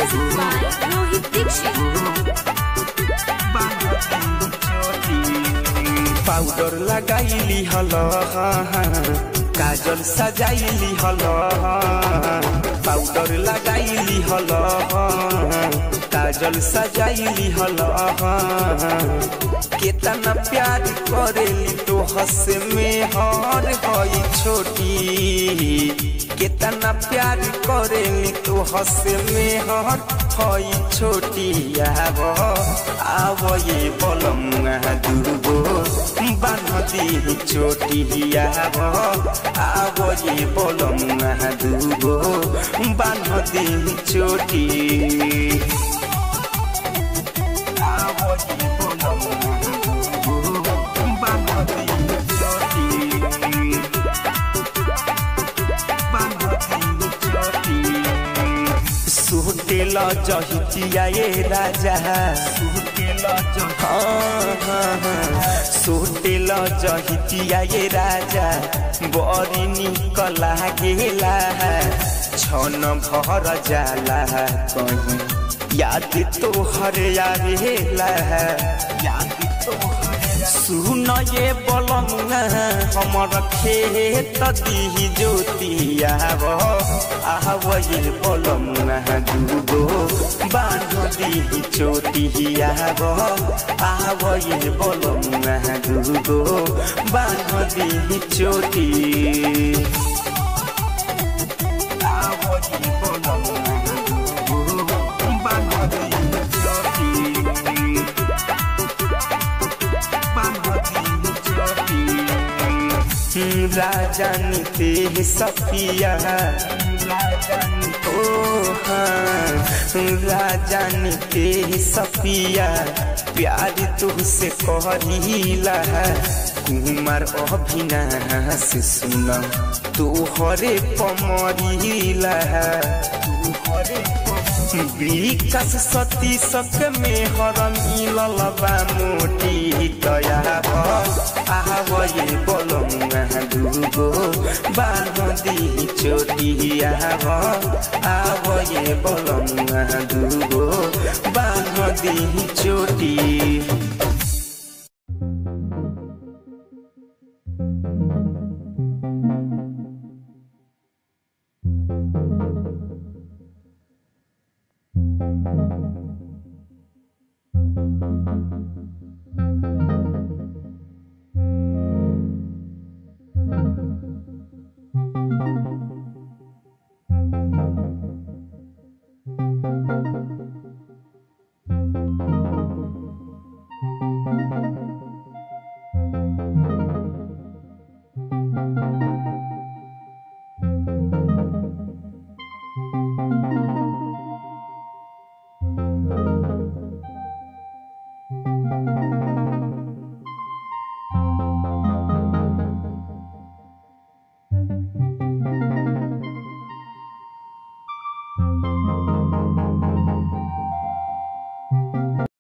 Music by Rohit Dixit. पाउडर लगाइली हल काजल सजाइली हल पाउडर लगाइली हल काजल सजाइली हल केतना प्यार करेली तो हस में हर हई छोटी केतना प्यार करेली तो हस में हर हई छोटी आव आव ये बलम दुर्गो बान्हदी चोटी आव आव ये बलम दुर्गो बान्हदी चोटी आव ये बलम दुर्गो बान्हदी चोटी बान्हदी चोटी सुटेल जहितिया ए राजा सुटेल सुटेल जहितिया ए राजा बड़ी निक लागेला छन भर जाला कहीं याद तोहर आवेला याद तोहर सुन ये बलमुआ हमर खेत दिही ज्योतिया आव ये बलमुआ दुगो बांध दिही चोटिया आव ये बलमुआ दुगो बांध दिही चोटी आव ये बलमुआ दुगो बांध दिही चोटी राजन ते सफिया ओ हाँ राजन ते सफिया प्यार तुझसे कहरीला कुमार अभिनाश सुन तू हरे पमरीला तू हरे विकास सती सक में हर मिलल बा मोटी दया आव ये बोलम दुगो बांधी चोटी आव आव ये बोलम दुगो बांधी चोटी